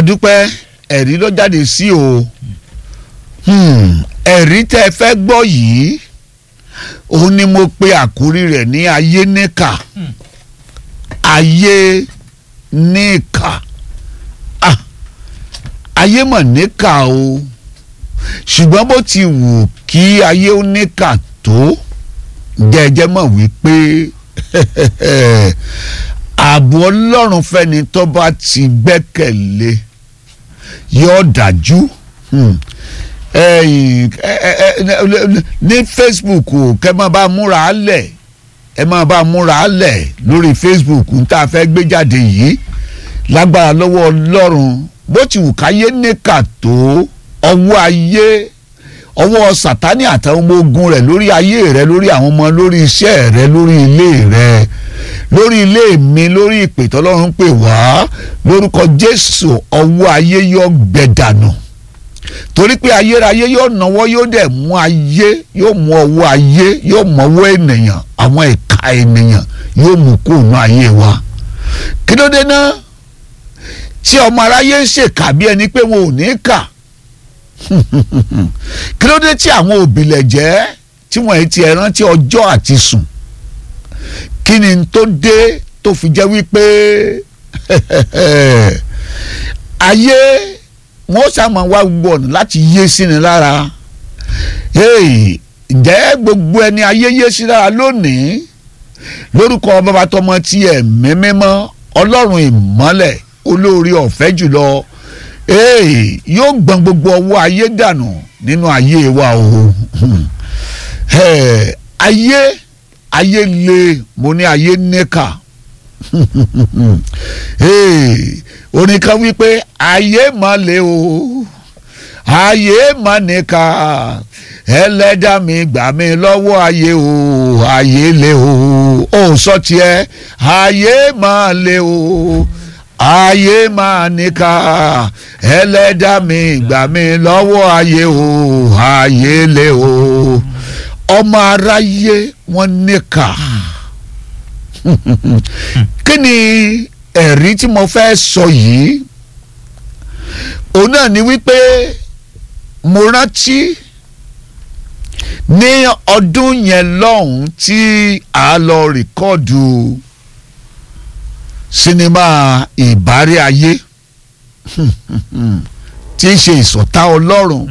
adúpẹ́ ẹ̀rí ló jáde sí o Hmm, ẹ̀rí tẹ́ ẹ fẹ́ gbọ́ yìí òun ni mo pe àkórí rẹ̀ ní ayé níkà ayé níkà ah ayé mọ̀ níkà o ṣùgbọ́n bó ti wù kí ayé ó níkà tó jẹ́jẹ́ mọ̀ wípé ààbò ọlọ́run fẹ́ni tó bá ti gbẹ́kẹ̀lé yóò dájú hmm. ẹ̀yin ẹ ẹ ẹ ní Facebook o kẹ́ máa bá múra lẹ̀ ẹ máa bá múra lẹ̀ lórí Facebook n tá a fẹ́ gbé jáde yìí lágbára lọ́wọ́ ọlọ́run bó ti wù káyé níkà tó ọwọ́ ayé ọwọ́ sátani àtàwọn ọmọ ogun rẹ̀ lórí ayé rẹ̀ lórí àwọn ọmọ lórí iṣẹ́ rẹ̀ lórí ilé rẹ̀ lórí ilé mi lórí ìpè tọ́lọ́run pè wá lórúkọ Jésù ọwọ́ ayé yóò gbẹ dànù torí pé ayérayé yóò náwó yóò dẹ̀ mú ayé yóò mú ọwọ́ ayé yóò mú ọwọ́ ènìyàn àwọn ìka ènìyàn yóò mú kó nù ayé wa kí ló dé náà tí ọmọ aráyé ń ṣèkà bí ẹni pé wọn ò ní kà kí ló dé tí àwọn òbílẹ̀ jẹ́ tí wọ́n ti ẹ̀ rántí ọjọ́ àti sùn kí ni tó dé tó fi jẹ́ wípé ayé wọ́n ṣàmọ̀ wá gbogbo ọ̀nà láti yé sí ni lára ǹjẹ́ gbogbo ẹni ayé yé sí lára lónìí lórúkọ bàbá tọmọ tí ẹ̀mí mímọ́ ọlọ́run ìmọ́lẹ̀ olórí ọ̀fẹ́ jùlọ yóò gbọ̀n gbogbo ọwọ́ ayé dànù nínú ayé wa o ayé ayé le mo ní ayé níkà orin kan wípé ayé mà le o ayé mà níkà ẹlẹ́dàá mi gbà mí lọ́wọ́ ayé o ayé le o ò sọ tiẹ̀ ayé mà le o ayé máa níkà ẹlẹ́dàá mi gbà mí lọ́wọ́ ayé o ayé lé o ọmọ aráyé wọ́n níkà kí ni ẹ̀rí tí mo fẹ́ sọ yìí òun náà ni wípé mo rántí ní ọdún yẹn lọ́hùn tí a lọ rìkọ́ọ̀dù sinimá ìbárẹ́ ayé tí í ṣe ìsọ̀tá ọlọ́run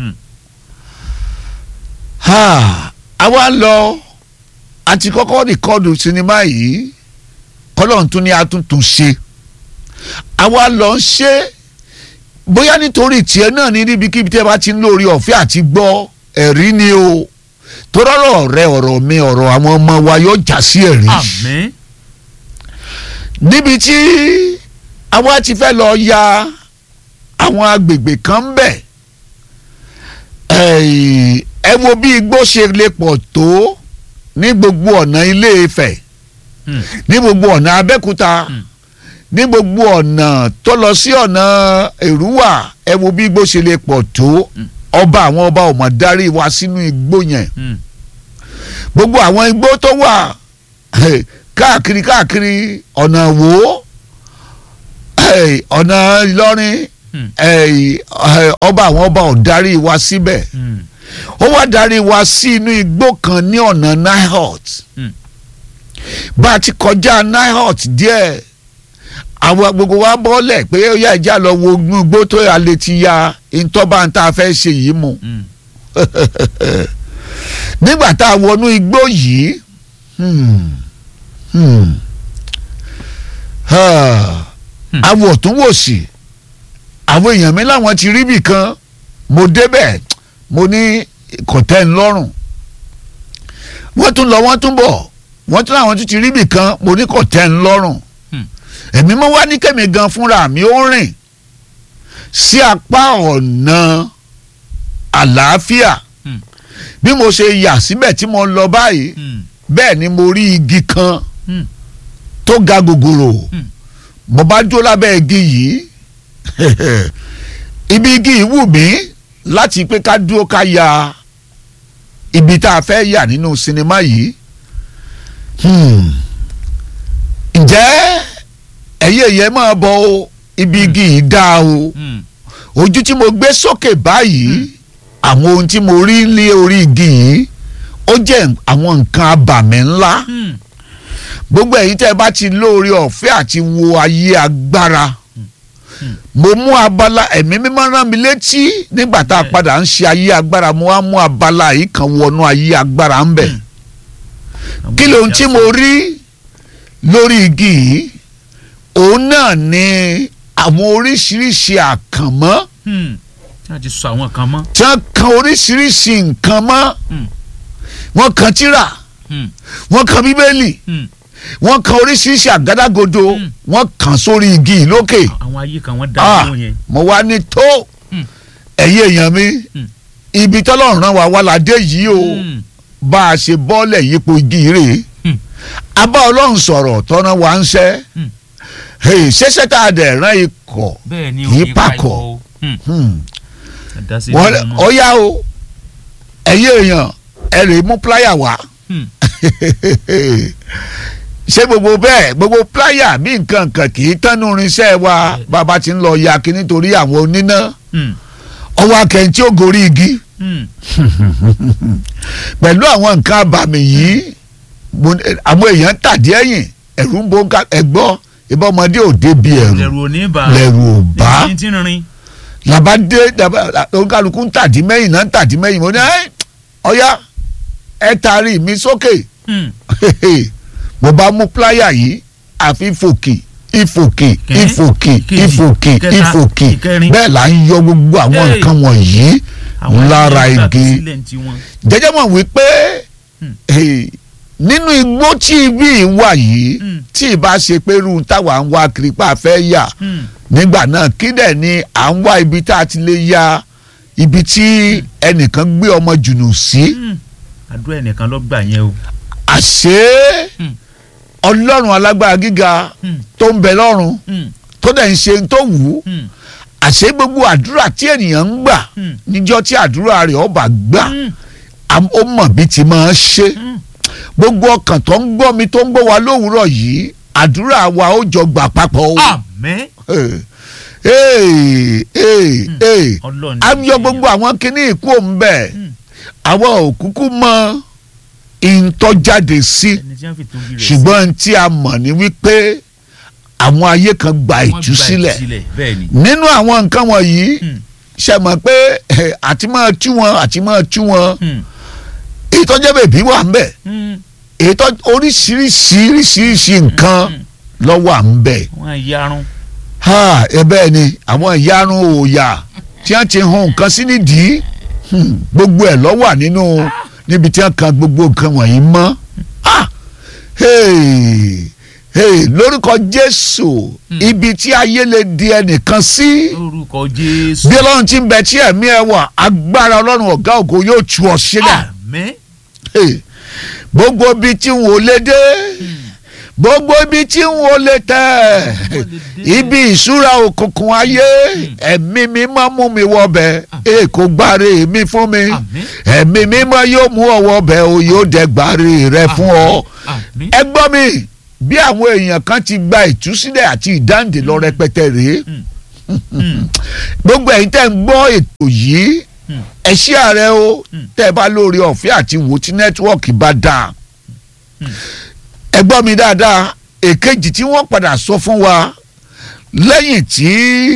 àwa lọ àti kọ́kọ́ rìkọ́dù sinimá yìí kọ́lọ́run tún ní àtúntún ṣe àwa lọ ń ṣe bóyá nítorí tiẹ̀ náà ní níbikíbi tí ẹ bá ti ń lórí ọ̀fẹ́ àti gbọ́ ẹ̀rí ni o torọ́rọ̀ rẹ ọ̀rọ̀ mi ọ̀rọ̀ àwọn ọmọ wa yóò já sí ẹ̀rí. àmín níbi tí àwa ti fẹ́ lọ ya àwọn agbègbè kan ń bẹ̀ ẹ wo bí igbó ṣe lè pọ̀ tó ní gbogbo ọ̀nà Ilé Ifẹ̀ ní gbogbo ọ̀nà Abẹ́òkúta ní gbogbo ọ̀nà tó lọ sí ọ̀nà Èrúwà ẹ wo bí igbó ṣe lè pọ̀ tó ọba àwọn ọba ò mọ̀ darí wa sínú igbó yẹn gbogbo àwọn igbó tó wà káàkiri káàkiri ọ̀nà wo ọ̀nà Ìlọrin ọba àwọn ọba ò darí wa síbẹ̀ ó wá darí wa sí inú igbó kan ní ọ̀nà nihot bá a ti kọjá nihot díẹ̀ àwọn gbogbo wa bọ́lẹ̀ pé ó yá ìjà lọ wo igbó tó yà létí ya ìtọ́ba tá a fẹ́ ṣe yìí mu nígbà tá a wọnú igbó yìí. Hmm àwọn ọ̀tún wò sí àwọn èèyàn mi láwọn ti rí bì kan mo débẹ̀ mo ní kọ̀tẹ́ ńlọ́rùn wọ́n tún lọ wọ́n tún bọ̀ wọ́n tún láwọn tún ti rí bì kan mo ní kọ̀tẹ́ ńlọ́rùn èmi mo wá ní kẹ́mi gan fúnra mi ó rìn sí apá ọ̀nà àlàáfíà bí mo ṣe yà síbẹ̀ tí mo lọ báyìí bẹ́ẹ̀ ni mo rí igi kan tó ga gògòrò mo bá dúró lábẹ́ igi yìí ibi igi yìí wù mí láti pé ká dúró ká ya ibi tá a fẹ́ yà nínú sinimá yìí ǹjẹ́ ẹ̀yẹ́ yẹn máa bọ̀ o ibi igi yìí dáa o Hmm. ojú tí mo gbé sókè báyìí àwọn ohun tí mo rí lé orí igi yìí ó jẹ́ àwọn nǹkan abàmì ńlá Hmm. gbogbo ẹ̀yin tẹ́ ẹ bá ti lóore ọ̀fẹ́ àti wo ayé agbára mo mú abala ẹ̀mí mímọ́ rán mi létí nígbà tá a Bẹ́ẹ̀. padà ń ṣe ayé agbára mo wá mú abala yìí kan wọnú ayé agbára ń bẹ̀ kí lóhun tí mo rí lórí igi yìí òun náà ni àwọn oríṣiríṣi àkànmọ́ Hmm. tí a ti sọ àwọn kan mọ́. tí wọ́n kan oríṣiríṣi nǹkan mọ́ Hmm. wọ́n kan tírà Hmm. wọ́n kan bíbélì Hmm. wọ́n kan oríṣiríṣi àgádágodo Hmm. wọ́n kan sórí igi yìí lókè àwọn ayé kan wọ́n dá Ah, lóhùn yẹn. mo wá ní tó Hmm. ẹ̀yin èèyàn mi Hmm. ibi tọ́lọ́run rán wa wá ládé yìí o Hmm. bá a ṣe bọ́ọ̀lẹ̀ yípo igi yìí rèé Hmm. a bá ọlọ́run sọ̀rọ̀ tọ́nà wa ń ṣẹ́ Hmm. Hey, ṣẹṣẹ tá a dẹ̀ rán ikọ̀ bẹ́ẹ̀ ni Kì í òye pàkọ́. pa ìwọ o. Hmm. Hmm. àdásí wọ́n ìlú mọ́. ọ̀yá o ẹ̀yin èèyàn ẹ lè mú pláyà wá Hmm. ṣé gbogbo bẹ́ẹ̀ gbogbo pláyà bí nǹkan kan kì í tánú irinṣẹ́ wa bàbá ti ń lọ ya kí nítorí àwọn oníná Hmm. ọwọ́ akẹ́yìn tí ó gorí igi Hmm. pẹ̀lú àwọn nǹkan abàmì yìí mo ní- àwọn èèyàn tàdí ẹ̀yìn ẹ̀rù ń bo ká- ẹ̀gbọ́ ìbá ọmọdé ò débi ẹ̀rù lẹ́rù ò ní bá. lẹ́rù ò bá ní ti ń rin. làbá dé làbá- oníkàlùkù ń tàdí mẹ́yìn náà ń tàdí mẹ́yìn mo ní ẹ́ ọ̀yá ẹ taari mi sókè Hmm. mo bá mú pláyà yìí àfi fòkì ìfòkì Kìíní, ìfòkì ìkejì, ìfòkì ìkẹta, ìfòkì ìkẹrin. bẹ́ẹ̀ là ń yọ gbogbo àwọn Hey. nǹkan wọ̀nyí àwọn lára ayé gbà igi sílẹ̀ ní tiwọn. jẹjẹ mọ̀ wípé Hmm. eh, nínú igbó tí ibi yìí wà yìí Hmm. tí ìbá ṣe pé irú táwa ń wá kiri pa fẹ́ yà Hmm. nígbà náà kí dẹ̀ ni à ń wá ibi tá a ti lè ya ibi tí ẹnìkan gbé ọmọ jùnù sí Hmm. àdúrà ẹnìkan ló gbà yẹn o. àṣé Hmm. ọlọ́run alágbára gíga Hmm. tó ń bẹ lọ́run Hmm. tó dẹ̀ ń ṣe tó wù ú Hmm. àṣé gbogbo àdúrà tí ènìyàn ń gbà Hmm. níjọ́ tí àdúrà rẹ̀ ọba gbà Hmm. am- ó mọ̀ bí ti máa ṣe Hmm. gbogbo ọkàn tó ń gbọ́ mi tó ń gbọ́ wa lówùúrọ̀ yìí àdúrà wa ó jọ gbà papọ̀ o. àmín. Ee, ee, ee. ọlọ́run a yọ gbogbo àwọn kinní ìkú òun bẹ́ẹ̀ Hmm. àwọn òkúkú mọ ìtọ́jáde sí ẹni tí wọ́n fi tóbi rẹ̀ ṣùgbọ́n tí a mọ̀ ní wípé àwọn ayé kan gba wọ́n gba ìtúsílẹ̀ ìtúsílẹ̀ bẹ́ẹ̀ ni. nínú àwọn nǹkan wọ̀nyí Hmm. ṣe mọ̀ pé eh, àti máa tú wọn àti máa tú wọn Hmm. ìtọ́jẹ́ bèbí wà ń bẹ̀ Hmm. ètò oríṣiríṣi oríṣiríṣi nǹkan Hmm. ló wà ń bẹ̀ wọ́n yarun. ha ẹ bẹ́ẹ̀ ni àwọn ìyarun òòyà tí wọ́n ti hun nǹkan sí nídìí hmm, gbogbo ẹ̀ ló wà nínú níbi tí wọ́n kan gbogbo nǹkan wọ̀nyí mọ́ ah hey, hey, lórúkọ Jésù Hmm. ibi tí ayé lè di ẹnìkan sí lórúkọ jésù. bí Ọlọ́run ti ń bẹ tí ẹ̀mí ẹ wà agbára Ọlọ́run ọ̀gá ògo yóò tú ọ sílẹ̀ àmín. Hey, gbogbo ibi tí n ò lè dé gbogbo ibi tí n ò lè tẹ̀ ibi ìṣúra òkùnkùn ayé ẹ̀mí mímọ́ mú mi wọbẹ̀ èkó gbáre mi fún mi àmín. ẹ̀mí mímọ́ yóò mú ọ wọbẹ̀ o yóò dẹ̀ gbáre rẹ fún ọ. àmín. ẹ gbọ́ mi bí àwọn èèyàn kan ti gba ìtúsílẹ̀ àti ìdáǹdè lọ rẹpẹtẹ rèé Hmm. gbogbo ẹ̀yin tẹ́ ń gbọ́ ètò yìí Hmm. ẹ ṣí ààrẹ o Hmm. tẹ́ ẹ bá lórí ọ̀fẹ́ àti wò tí nẹ́tíwọ́ọ̀kì bá dáa Hmm. ẹ gbọ́ mi dáadáa èkejì tí wọ́n padà sọ fún wa lẹ́yìn tí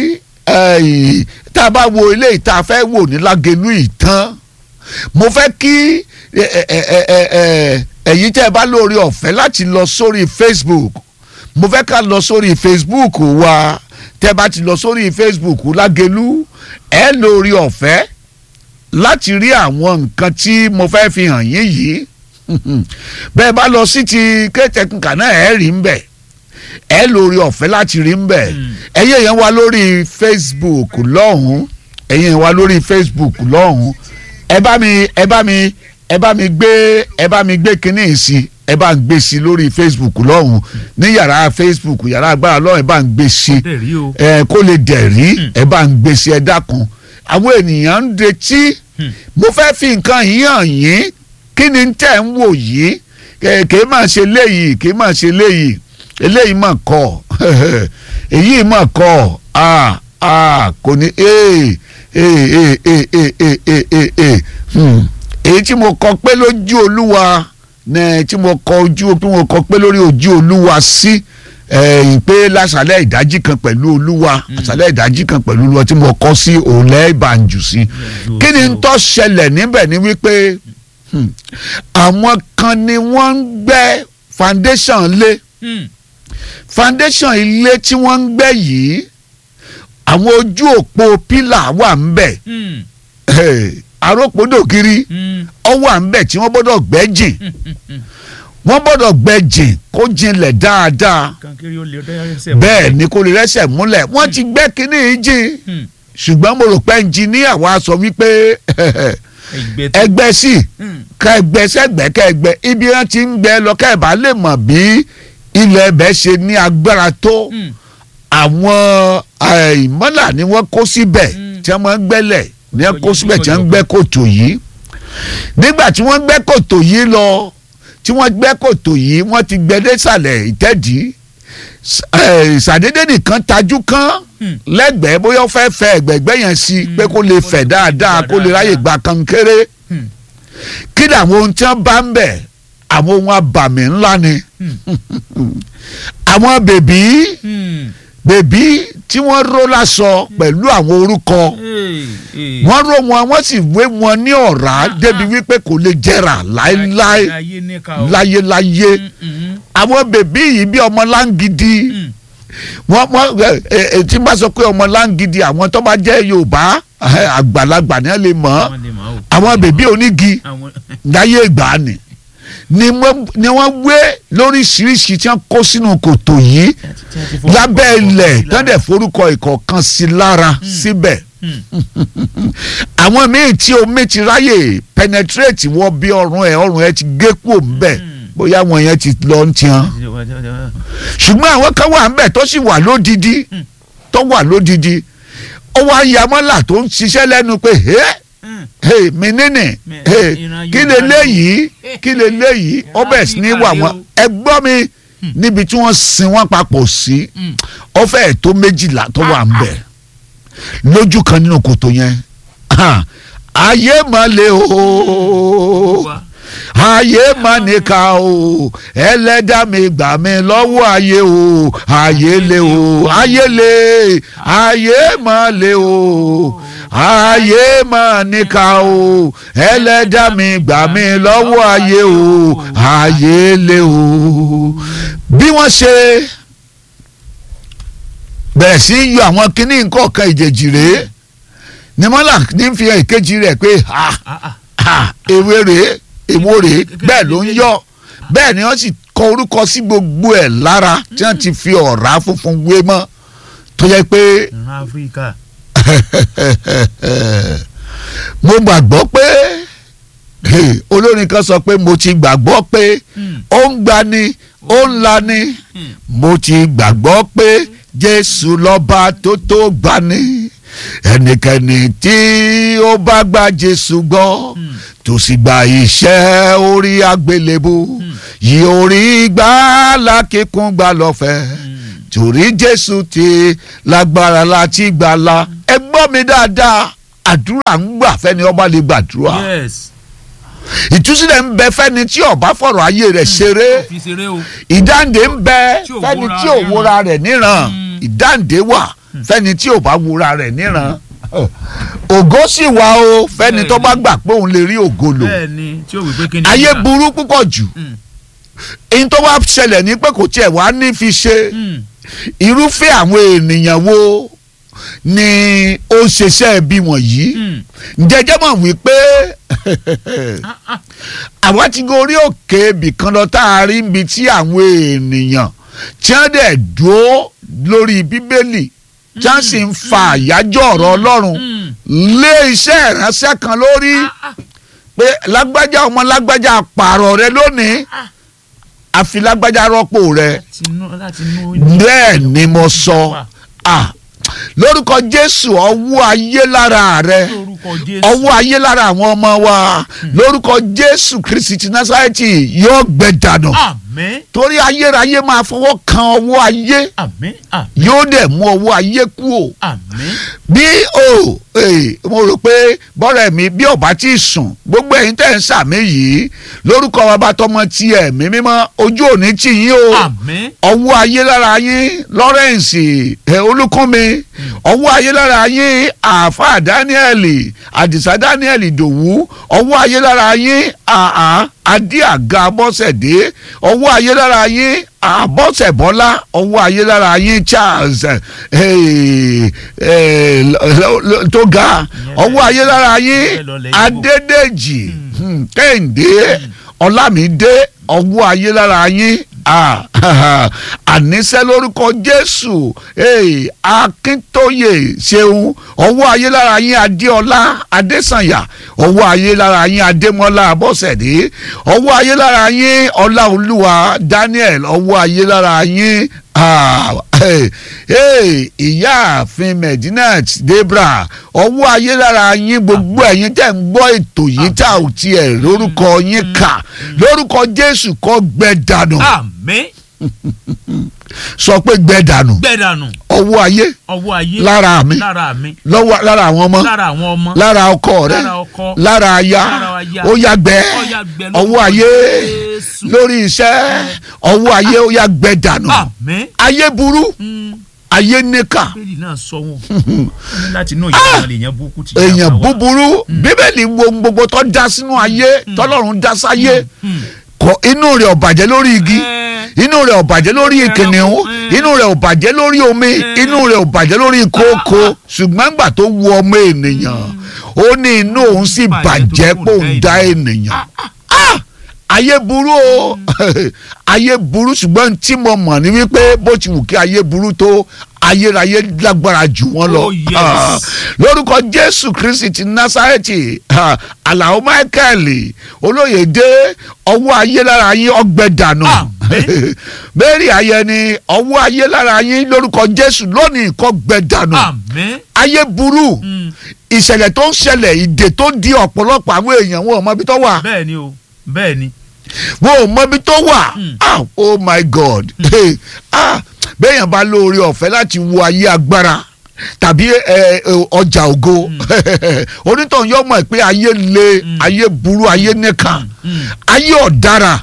eh, tá a bá wo ilé ìta fẹ́ wò ní Lágelú ìtàn mo fẹ́ kí eh, eh, eh, eh, eh, ẹ̀yin tẹ́ ẹ bá lórí ọ̀fẹ́ láti lọ sórí Facebook mo fẹ́ ká lọ sórí Facebook wa tẹ́ bá ti lọ sórí Facebook Lágelú ẹ lórí ọ̀fẹ́ láti rí àwọn nǹkan tí mo fẹ́ fi hàn yín yìí bẹ́ẹ̀ bá lọ sí ti kéétẹ̀kùnkà náà ẹ rí ń bẹ̀ ẹ lórí ọ̀fẹ́ láti rí ń bẹ̀ Mm. ẹ̀yin èèyàn wa lórí Facebook lọ́hùn-ún ẹ̀yin èèyàn wa lórí Facebook lọ́hùn-ún ẹ bá mi ẹ bá mi ẹ bá mi gbé ẹ bá mi gbé kinní yìí sí ẹ bá ń gbé sí lórí Facebook lọ́hùn-ún ní yàrá Facebook yàrá agbára lọ́hùn ẹ bá ń gbé sí dẹ̀ rí o. ẹ kó lè dẹ̀ rí Hmm. ẹ bá ń gbé sí ẹ dákun àwọn ènìyàn ń retí Hmm. mo fẹ́ fi nǹkan yìí hàn yín kí ni tẹ̀ ń wò yìí kè kè má ṣe léyìí kè má ṣe léyìí eléyìí mà kọ́ èyí mà kọ́ ah ah kò ní ee ee ee ee ee ee ee ee ee hmm. èyí tí mo kọ pé lójú olúwa ní tí mo kọ ojú tí mo kọ pé lórí ojú olúwa sí ẹ̀yìn pé lásàlẹ̀ ìdájí kan pẹ̀lú olúwa àsàlẹ̀ ìdájí kan pẹ̀lú olúwa tí mo kọ sí òòlẹ́ ìbànjú sí kí ni ń tó ṣẹlẹ̀ níbẹ̀ ni wípé hmm, àwọn kan ni wọ́n ń gbẹ́ foundation lé Hmm. foundation ilé tí wọ́n ń gbẹ́ yìí àwọn ojú òpó pílà wà ń bẹ̀ Hmm. arópòdògiri Hmm. ọ wà ń bẹ̀ tí wọ́n gbọ́dọ̀ gbẹ́ jìn Hmm. Hmm. wọ́n gbọ́dọ̀ gbẹ́ jìn kó jinlẹ̀ dáadáa kankiri ó lè dá ẹsẹ̀ bẹ́ẹ̀ ni kò lè rẹ́sẹ̀ múlẹ̀ wọ́n ti gbẹ́ kínní yìí jìn Hmm. ṣùgbọ́n mo rò pé ẹnjìníà wa sọ wípé ẹgbẹ́ tó. ẹgbẹ́ sí Hmm. ká ẹgbẹ́ sẹ́gbẹ́ ká ẹgbẹ́ ibi wọn ti ń gbẹ́ lọ ká ẹ̀ bá lè mọ̀ bí ilẹ̀ ẹbẹ̀ ṣe ní agbára tó Hmm. àwọn ìmọ́là ni wọ́n kó síbẹ̀ Mm. tí wọ́n máa ń gbẹ́lẹ̀ ni wọ́n kó Ọ̀yẹ́ síbẹ̀ tí wọ́n ń ọ̀yọ́ gbẹ́ kòtò yìí nígbà tí wọ́n gbẹ́ kòtò yìí lọ tí wọ́n gbẹ́ kòtò yìí wọ́n ti gbẹ́ désàlẹ̀ ìtẹ́dí ṣàdédé nìkan tajú kán Hmm. lẹ́gbẹ̀ẹ́ bóyá ó fẹ́ fẹ́ ẹ̀gbẹ̀gbẹ́ yẹn sí Mm. pé kó lè fẹ̀ dáadáa kó lè ráyè gba kankéré Hmm. kí ni àwọn ohun tí wọ́n bá ń bẹ̀ àwọn ohun abàmì ńlá ni Hmm. àwọn bèbí Hmm. bèbí tí wọ́n ró lásọ pẹ̀lú àwọn orúkọ Hey, hey. wọ́n ró wọn wọ́n sì wé wọn ní ọ̀rá débi wípé kò lè jẹrà láéláé ayé níka o. láyéláyé Hmm. Hmm. àwọn bèbí yìí bí ọmọ láǹgìdì Hmm. wọ́n wọ́n ẹ, ẹ, ẹ, tí n bá sọ pé ọmọ láǹgìdì àwọn tó bá jẹ́ Yorùbá ẹ, àgbàlagbà ni wọ́n lè mọ̀ ọ́ Àwọn lè mọ̀ o. àwọn bèbí onígi Àwọn. láyé ìgbà ni ni wọ́n ni wọ́n wé lóríṣiríṣi tí wọ́n kó sínú kòtò yìí lábẹ́ ilẹ̀ tán dẹ̀ forúkọ ìkọ̀ọ̀kan sí lára síbẹ̀ Hmm. àwọn míì tí omi ti ráyè penetrate wọ bí ọrùn ẹ ọrùn ẹ ti gé kúò ńbẹ̀ Hmm. bóyá àwọn yẹn ti lọ ń tiẹn ṣùgbọ́n àwọn kan wà ńbẹ̀ tó sì wà lódidi Hmm. tó wà lódidi ó wá yamọ́là tó ń ṣiṣẹ́ lẹ́nu pé ẹ́ Hmm. hey mi nínì Mi- hey ìran kí Yorùbá lè ni léyìí kí lè léyìí ó Ìran bẹ̀rẹ̀ sí ní Áfíríkà wà rèé wọ́n o. ẹ gbọ́ mi níbi tí wọ́n sin wọ́n papọ̀ sí Hmm. ó fẹ́ẹ̀ tó méjìlá tó wà ń bẹ̀ lójú kan nínú kòtò yẹn Ah, ayé mà le o Wa. ayé mà níkà o ẹlẹ́dàá mi gbà mí lọ́wọ́ ayé o ayé le o ayé le ayé mà le o ayé mà níkà o ẹlẹ́dàá mi gbà mí lọ́wọ́ ayé o ayé le o bí wọ́n ṣe bẹ̀rẹ̀ sí í yọ àwọn kinní nǹkan kan ìjèjì rèé ni mọ́là ní fi hàn ìkejì rẹ̀ pé ha Ah, ah. ha ewé rèé èwo rèé bẹ́ẹ̀ ló ń yọ bẹ́ẹ̀ ni wọ́n sì kọ orúkọ sí gbogbo ẹ̀ lára tí wọ́n ti fi ọ̀rá funfun wé mọ́ tó yẹ pé ìran áfíríkà. mo gbàgbọ́ pé hey, olórin kan sọ pé mo ti gbàgbọ́ pé Hmm. ó ń gbani ó ń lani Hmm. mo ti gbàgbọ́ pé jésù lọ́ba tó tó gbani ẹnikẹ́ni tí ó bá gba jésù gbọ́ Hmm. tó sì gba iṣẹ́ orí àgbélébù yìí orí gbà lákìkún gbà lọ́fẹ̀ẹ́ Hmm. torí jésù ti lágbára láti gbàlà ẹ gbọ́ mi dáadáa àdúrà ń gbà fẹ́ni ọba lè gbàdúrà yes. ìtúsílẹ̀ ń bẹ fẹ́ni tí ọba fọ̀rọ̀ ayé rẹ̀ ṣeré fi ṣeré o. ìdáǹdè ń bẹ Tí ò fẹ́ni wora tí ò rẹ̀ wora rẹ̀ níran Mm. ìdáǹdè wà fẹ́ni tí ò bá wora rẹ̀ níran ògo sì wà o fẹ́ni tó bá gbà pé òun lè rí ògo lò bẹ́ẹ̀ ni tí o wí pé kí ni. ayé ìgbà? burú púpọ̀ jù Hmm. èyí tó wá ṣẹlẹ̀ ní pé kò tiẹ̀ wá ní fi ṣe Hmm. irúfẹ́ àwọn ènìyàn wo ni ó ń ṣiṣẹ́ bí wọ̀nyí Hmm. jẹjẹ mọ̀ wípé Ah, ah. àwa ti gorí òkè ibìkan lọ tá a rí ibi tí àwọn ènìyàn tí wọ́n dẹ̀ dúró lórí bíbélì tí wọ́n sì ń fa àyájọ́ ọ̀rọ̀ ọlọ́run Hmm. lé iṣẹ́ ìránṣẹ́ kan lórí Ah, ah. pé lágbájá ọmọ lágbájá pààrọ̀ rẹ lónìí Ah. àfi lágbájá rọ́pò rẹ láti inú láti inú. bẹ́ẹ̀ ni mo sọ ah lórúkọ jésù ọwọ́ ayé lára rẹ lórúkọ jésù ọwọ́ ayé lára àwọn ọmọ wa lórúkọ jésù kristi ti násárẹ́tì yóò gbẹ dànù àmín torí ayérayé máa fọwọ́ kan ọwọ́ ayé àmín àmín yóò dẹ̀ mú ọwọ́ ayé kú o àmín bí o eh, mo rò pé bọ́rẹ̀ mi bí ọba tí ì sùn gbogbo ẹ̀yin tẹ̀ ń sàmì yìí lórúkọ bàbá tọmọ ti ẹ̀mí mímọ́ ojú òní tì yín o àmín ọwọ́ ayé lára yín Lawrence ẹ̀ olúkúnmi ọwọ́ ayé lára yín àáfàá Daniel àdìsá Daniel ìdòwú ọwọ́ ayé lára yín àá adé àga bọ́sẹ̀dé ọwọ́ ayé lára yín àbọ̀sẹ̀ bọ́lá ọwọ́ ayé lára yín Charles eh, eh, lo- lo- tó ga ọwọ́ ayé lára yín Adédèjì hmm, Kẹ́hìndé Ọlámídé ọwọ́ ayé lára yín ah, àníṣe lórúkọ Jésù eh, Akíntóyè ṣeun ọwọ́ ayé lára yín Adéọlá Adésànyà ọwọ́ ayé lára yín Adémọ́lá Abọ́sẹ̀dé ọwọ́ ayé lára yín Ọláolúwa Daniel ọwọ́ ayé lára yín ah, eh, eh, ìyáàfin Medinat Debra ọwọ́ ayé lára yín gbogbo ẹ̀yin tẹ̀ ń gbọ́ ètò yìí tá ò tiẹ̀ lórúkọ yín kà lórúkọ Jésù kó gbẹ dànù àmín sọ pé gbẹ dànù gbẹdànù ọwọ́ ayé ọwọ́ ayé lára mi lára mi lọ́wọ́ lára àwọn ọmọ lára àwọn ọmọ lára ọkọ rẹ lára ọkọ lára aya lára aya. ó yá gbẹ Ó yá gbẹ lórúkọ ọwọ́ ayé Jésù. lórí iṣẹ́ ọwọ́ ayé ó yá gbẹ dànù àmín ayé burú Mm, ayé níkà bíbélì náà sọ wọn ó ní láti inú ìyá wọn lèèyàn burúkú ti èèyàn yà wá. búburú bíbélì wo ohun gbogbo tó dá sínú ayé tọ́lọ́run dá sáyé Mm. kọ inú rẹ̀ ò bàjẹ́ lórí igi Eh, inú rẹ̀ ò bàjẹ́ lórí kìnìún Mm. inú rẹ̀ ò bàjẹ́ lórí omi inú rẹ̀ ò bàjẹ́ lórí kókó ṣùgbọ́n gbà tó wu ọmọ ènìyàn ó ní inú òun sì bàjẹ́ pé òun dá ènìyàn Ah! ayé burú o ayé burú ṣùgbọ́n tí mo mọ̀ ní wípé bó ti wù kí ayé burú tó ayérayé lágbára jù wọ́n lọ Oh, yes. Ah, lórúkọ jésù kristi ti násárẹ́tì ah, àlàó michael olóyèdè ọwọ́ ayé lára yín ọgbẹ́ dànù Àmín. mary ayẹni ọwọ́ ayé lára yín lórúkọ jésù lónìí kó gbẹ dànù àmín ayé burú Mm, ìṣẹ̀lẹ̀ tó ń ṣẹlẹ̀ ìdè tó di ọ̀pọ̀lọpọ̀ àwọn èèyàn wọn ò mọ ibi tó wà bẹ́ẹ̀ ni o bẹ́ẹ̀ ni wọn ò mọ ibi tó wà Mm. ah oh my god ah bẹ́ẹ̀yàn bá lóore ọ̀fẹ́ láti wo ayé agbára tàbí ẹ, ẹ, ọjà ògo onítọ̀hún yóò mọ̀ pé ayé le Mm. ayé burú ayé nìkan Mm. ayé ọ̀daràn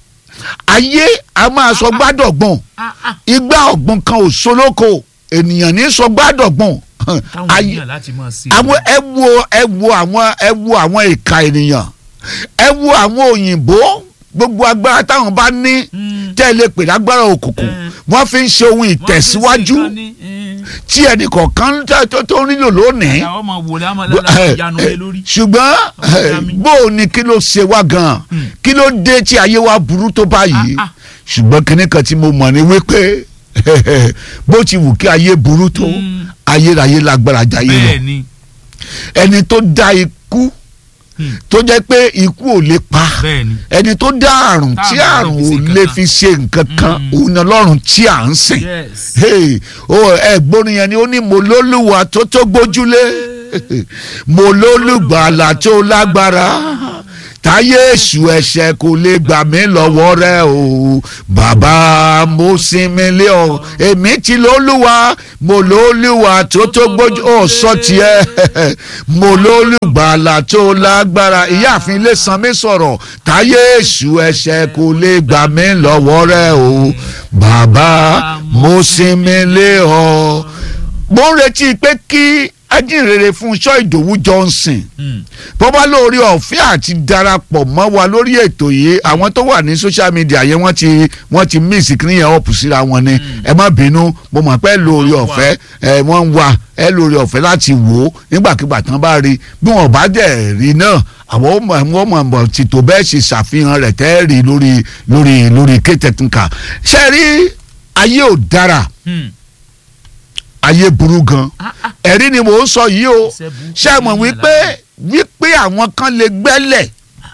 ayé a máa sọ gbádọ̀gbọ̀n Ah, ah, igbá ọ̀gbun kan ò solóko ènìyàn ní sọ gbádọ̀gbọ̀n táwọn ayé èèyàn láti máa ṣe àwọn ẹ wo ẹ wo àwọn ẹ wo àwọn ìka ènìyàn ẹ wo àwọn òyìnbó gbogbo agbára táwọn bá ní Mm, tẹ́ ẹ lè pè lágbára òkùnkùn Mm. wọ́n fi ń ṣe ohun wọ́n fi ìtẹ̀síwájú ṣe nǹkan ní, mm, tí ẹnì kọ̀ọ̀kan tó- tó tó nílò lónìí àwọn ọmọ wòlé àmọ́ láti yanu lé lórí ṣùgbọ́n Ọ̀gá mi. bó o ní kí ló ṣe wá gan-an Mm. kí ló dé tí ayé wa burú tó báyìí Ah, ah. ṣùgbọ́n kinní kan tí mo mọ̀ ni wípé bó ti wù kí ayé burú tó Mm. ayérayé lágbára jayé lọ bẹ́ẹ̀ ni ẹni tó dá ikú Mm. tó jẹ́ pé ikú ò lè pa bẹ́ẹ̀ ni ẹni tó dá àrùn tí Táàrùn àrùn ò lè lè fi fi ṣe nǹkan kan Mm. òun ni ọlọ́run tí à ń sìn yes hey o ẹ̀gbọ́n yẹn ni ó ní mo lólùwà tó tó gbójúlé mo lólùgbàlà tó lágbára táyé èṣù ẹ̀ṣẹ̀ kò lè gbà mí lọ́wọ́ rẹ o bàbá mo sinmi lé ọ èmi ti lólùwà mo lólùwà tó tó gbójú ọ sọ tiẹ̀ mo lólùgbàlà tó lágbára ìyáàfin ilé sanmi sọ̀rọ̀ táyé èṣù ẹ̀ṣẹ̀ kò lè gbà mí lọ́wọ́ rẹ o bàbá mo sinmi lé ọ. mo ń retí pé kí ajínrere Fúnṣọ́ Ìdòwú Johnson Mm. bó bá lórí ọ̀fẹ́ àti darapọ̀ mọ́ wa lórí ètò yìí àwọn tó wà ní social media yẹn wọ́n ti wọ́n ti mí ìsìnkiri yẹn ọ̀pù síra wọn ni ẹ má bínú mo mọ̀ pé lórí Wọ́n wà. ọ̀fẹ́ ẹ wọ́n ń wà ẹ lórí ọ̀fẹ́ láti wò ó nígbàkigbà tán bá rí bí wọ́n bá dẹ̀ rí náà àwọn ọmọ wọ́n mọ̀ mọ̀ ti tó bẹ́ẹ̀ ṣe ṣàfihàn rẹ̀ tẹ́ rí lórí lórí lórí kétẹ̀tùnkà ṣe rí ayé ò dára Mm. ayé burú gan Ah, ah. ẹ̀rí ni mò ń sọ yìí o Iṣẹ́ burúkú ṣé ẹ mọ̀ ní wípé wípé àwọn kan lè gbẹ́lẹ̀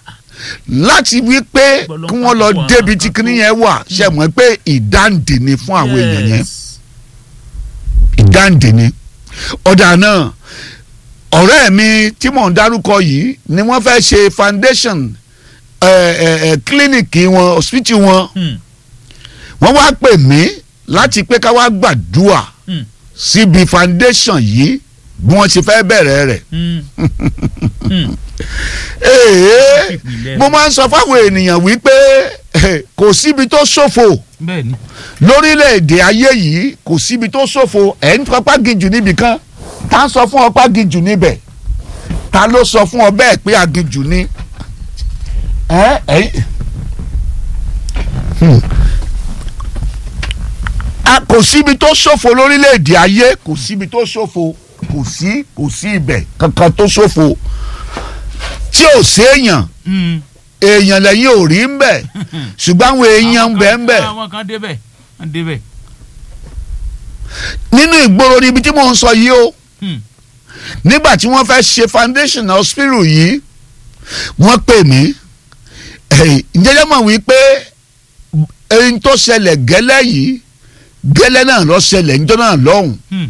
láti wípé kí wọ́n lọ débi tí kinní yẹn wà ṣé ẹ mọ̀ pé ìdáǹdè ni fún àwọn èèyàn yẹn Yes. ìdáǹdè ni ọ̀dà náà ọ̀rẹ́ mi tí mò ń dárúkọ yìí ni wọ́n fẹ́ ṣe foundation ẹ̀ ẹ̀ ẹ̀ kílíníìkì wọn hospital wọn Hmm. wọ́n wá pè mí láti pé ká wá gbàdúà Hmm. síbi foundation yìí bí wọ́n ṣe fẹ́ bẹ̀rẹ̀ rẹ̀. Hmm. Hmm. Èè, Ìpìlẹ̀. mo máa ń sọ fáwọn ènìyàn wípé eh, kò síbi tó ṣòfò bẹ́ẹ̀ ni lórílẹ̀‐èdè ayé yìí kò síbi tó ṣòfò ẹ̀ ń fapá gijù níbì kan ta sọ fún ọ pé aginjù níbẹ̀ ta ló sọ fún ọ bẹ́ẹ̀ pé aginjù ní. ẹ ẹ Hmm. a kò síbi tó ṣòfò lórílẹ̀‐èdè ayé kò síbi tó ṣòfò kò sí kò sí ibẹ̀ kankan tó ṣòfò tí ò séèyàn Hmm. èèyàn lẹ́yìn ò rí ń bẹ̀ ṣùgbọ́n àwọn èèyàn ń bẹ̀ ń bẹ̀ àwọn kan débẹ̀ wọ́n débẹ̀ nínú ìgboro níbi tí mò ń sọ yìí o Hmm. nígbà tí wọ́n fẹ́ ṣe foundation hospital yìí wọ́n pè mí eh, jẹ́jẹ́ mọ̀ wípé ẹni tó ṣẹlẹ̀ gẹ́lẹ́ yìí gẹ́lẹ́ náà lọ ṣẹlẹ̀ níjọ́ náà lọ́hùn Hmm.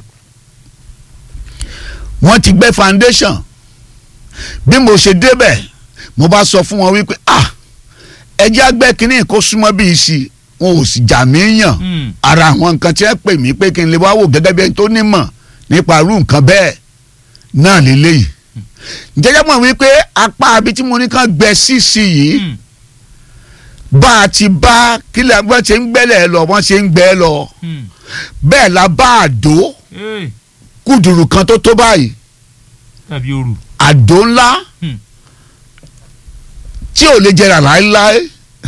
wọ́n ti gbẹ́ foundation bí mo ṣe débẹ̀ mo bá sọ fún wọn wípé ah ẹjẹ́ àgbẹ̀ kínní kó súnmọ́ bí ìsì wọn ò sì jà mí yàn Hmm. ara àwọn nǹkan tí wọ́n pè mí pé kí n lè wá wò gẹ́gẹ́ bí ẹni tó nímọ̀ nípa irú nǹkan bẹ́ẹ̀ náà lélẹ́yìí jẹ́jẹ́ mọ̀ wípé apá abi tí mo ní kàn gbẹ sísì yìí Hmm. bá a ti bá kílẹ̀ wọ́n ṣe ń gbẹ́lẹ̀ lọ wọ́n ṣe ń gbẹ́ lọ Hmm. bẹ́ẹ̀ la bá àdó Hey. kùdùrù kan tó tó báyìí tàbí òru àdó ńlá Hmm. tí ò lè jẹrà láéláé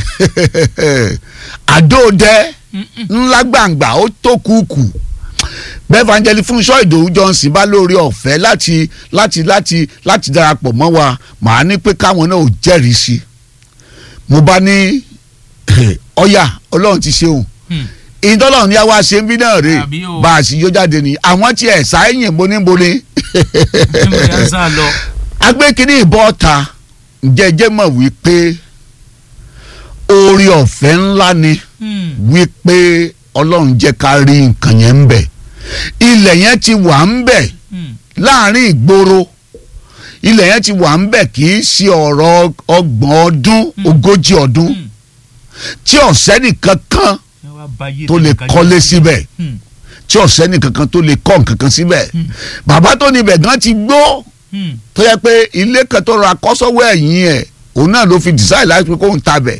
àdó dẹ Hmm. Hmm. ńlá gbàǹgbà ó tó kúkú bẹ́ẹ̀ fàǹjẹ́lì Fúnṣọ́ Ìdòwú Johnson bá lórí ọ̀fẹ́ láti láti láti láti darapọ̀ mọ́ wa màá ní pé káwọn náà ò jẹ́rìí sí i mo bá ní ọ̀yà Ọlọ́run ti ṣeun Hmm. ìdọ́lọ́run ní àwa ṣe ń bí náà rè Àbí o. bá a sì yó jáde ní àwọn tí ẹ̀ sáyẹ̀yìn boníboní Níbo ni à ń sá lọ agbẹ́kínní ìbọn ọ̀ta jẹ́jẹ́ mọ̀ wípé oore ọ̀fẹ́ ńlá ni Hmm. wípé ọlọ́run jẹ́ ká rí nǹkan yẹn ń bẹ̀ ilẹ̀ yẹn ti wà ń bẹ̀ Hmm. láàrin ìgboro ilẹ̀ yẹn ti wà ń bẹ̀ kì í ṣe ọ̀rọ̀ ọgbọ̀n ọdún ogójì ọdún Hmm. tí ọ̀sẹ́ nìkan kan Ẹ wá ba ayé tó lè tẹnìkan kọ́lé jẹ́. síbẹ̀ Hmm. tí ọ̀sẹ́ nìkan kan tó lè kọ́ nǹkan kan síbẹ̀ Hmm. bàbá tó níbẹ̀ gan ti gbó Hmm. tó yẹ pé ilé kan tó ra kọ́sọ́wọ́ ẹ̀yìn ẹ̀ òun náà ló fi decide láti pé kóun tabẹ̀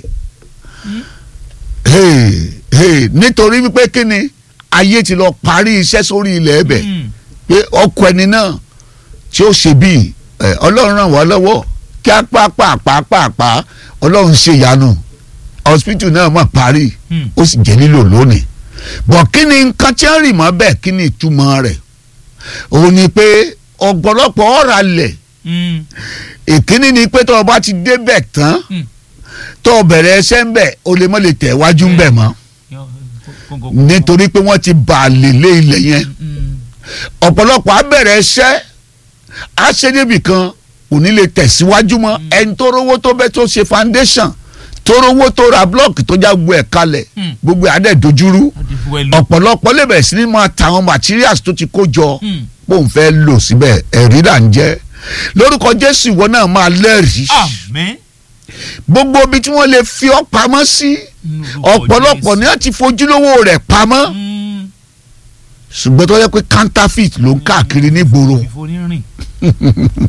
Hey, hey, nítorí wípé kí ni ayé ti lọ parí iṣẹ́ sórí ilẹ̀ ẹ̀bẹ̀ Hmm. pé ọkọ ẹni náà tí ó ṣe bíi ẹ, ọlọ́run ràn wá lọ́wọ́ kí á pàápàá ọlọ́run ṣe ìyanu hospital náà mà parí Hmm. ó sì jẹ́ lílò lónìí bọ̀ kí ni nǹkan tí ń rì mọ́ bẹ́ẹ̀ kí ni ìtumọ̀ rẹ̀ òun ni pé ọ̀pọ̀lọpọ̀ ọ̀rà lẹ̀ Hmm. ìkíní ni pé tó o bá ti débẹ̀ tán Hmm. tó o bẹ̀rẹ̀ ẹsẹ̀ ń bẹ̀ o lè mọ́ lè tẹ̀ wájú ń bẹ̀ mọ́ Yọ- kó- kó- kó- nítorí pé wọ́n ti bà á lè lé ilẹ̀ yẹn Hmm. ọ̀pọ̀lọpọ̀ á bẹ̀rẹ̀ ẹsẹ̀ á ṣe níbì kan kò ní lè tẹ̀síwájú mọ́ ẹni tó rówó tó bẹ́ tó ṣe foundation tó rówó tó ra blọọkì tó já gbogbo ẹ̀ kalẹ̀ Hmm. gbogbo ẹ̀ á dẹ̀ dojúrú Á di fún ẹ lò. ọ̀pọ̀lọpọ̀ lè bẹ̀rẹ̀ sí ní máa ta àwọn materials tó ti kó jọ Hmm. bóun fẹ́ lò síbẹ̀ ẹ̀rí là ń jẹ́ lórúkọ Jésù ìwọ náà máa lẹ́rìí Àmín. gbogbo ibi tí wọ́n lè fi ọ́ pamọ́ sí Nínú orúkọ ọ̀pọ̀lọpọ̀ Jésù. ni wọ́n ti fojúlówó rẹ̀ pamọ́ Hmm. ṣùgbọ́n tó yẹ pé counterfeit ló ń káàkiri nígboro ìfonírìn